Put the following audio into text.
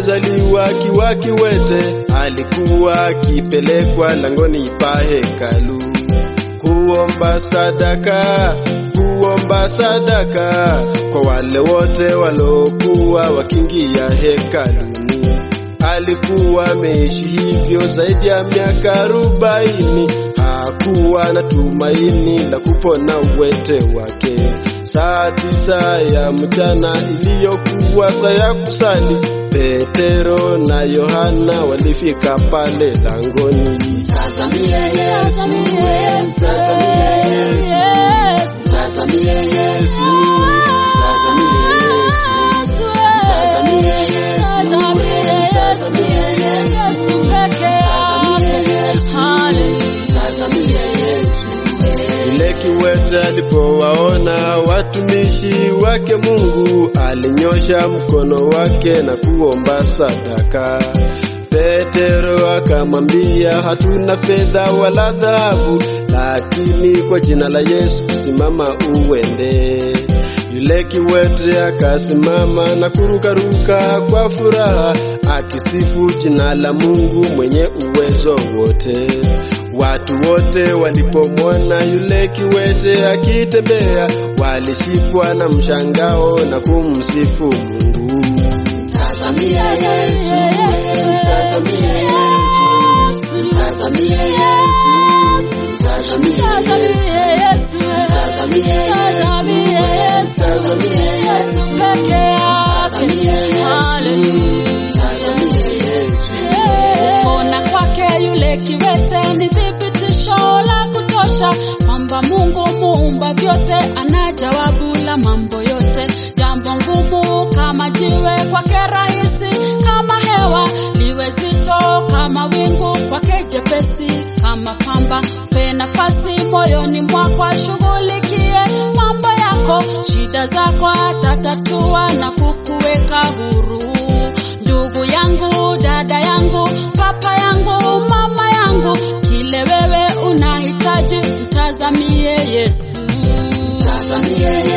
alizaliwa akiwa kiwete, alikuwa akipelekwa langoni pa hekalu kuomba sadaka, kuomba sadaka kwa wale wote walokuwa wakiingia hekaluni. Alikuwa ameishi hivyo zaidi ya miaka arobaini, hakuwa na tumaini la kupona uwete wake. Saa tisa ya mchana iliyokuwa saa ya kusali, Petero na Yohana walifika pale langoni. Tazamie Yesu, tazamie Yesu, tazamie Yesu, tazamie Yesu, tazamie Yesu, tazamie Yesu peke yake. Tazamie Yesu. Yule kiwete alipowaona watumishi wake Mungu, alinyosha mkono wake na kuomba sadaka. Petero akamwambia, hatuna fedha wala dhahabu, lakini kwa jina la Yesu simama uende. Yule kiwete akasimama na kurukaruka kwa furaha, akisifu jina la Mungu mwenye uwezo wote. Watu wote walipomwona yule kiwete akitembea, walishikwa na mshangao na kumsifu Mungu. Tazamie Yesu, tazamie Yesu, tazamie Yesu, tazamie Yesu, tazamie Yesu, tazamie Yesu peke yake. Tazamie Yesu. Kupona kwake yule kiwete ni thibitisho la kutosha kwamba Mungu muumba vyote ana jawabu la mambo yote. Jambo ngumu kama jiwe kwake rahisi kama hewa, liwe zito kama wingu kwake jepesi kama pamba. Pe nafasi moyoni mwako, ashughulikie mambo yako, shida zako atatatua na kukuweka huru. Ndugu yangu, dada yangu, papa yangu, mama yangu, kile wewe unahitaji, mtazamie Yesu. Tazamie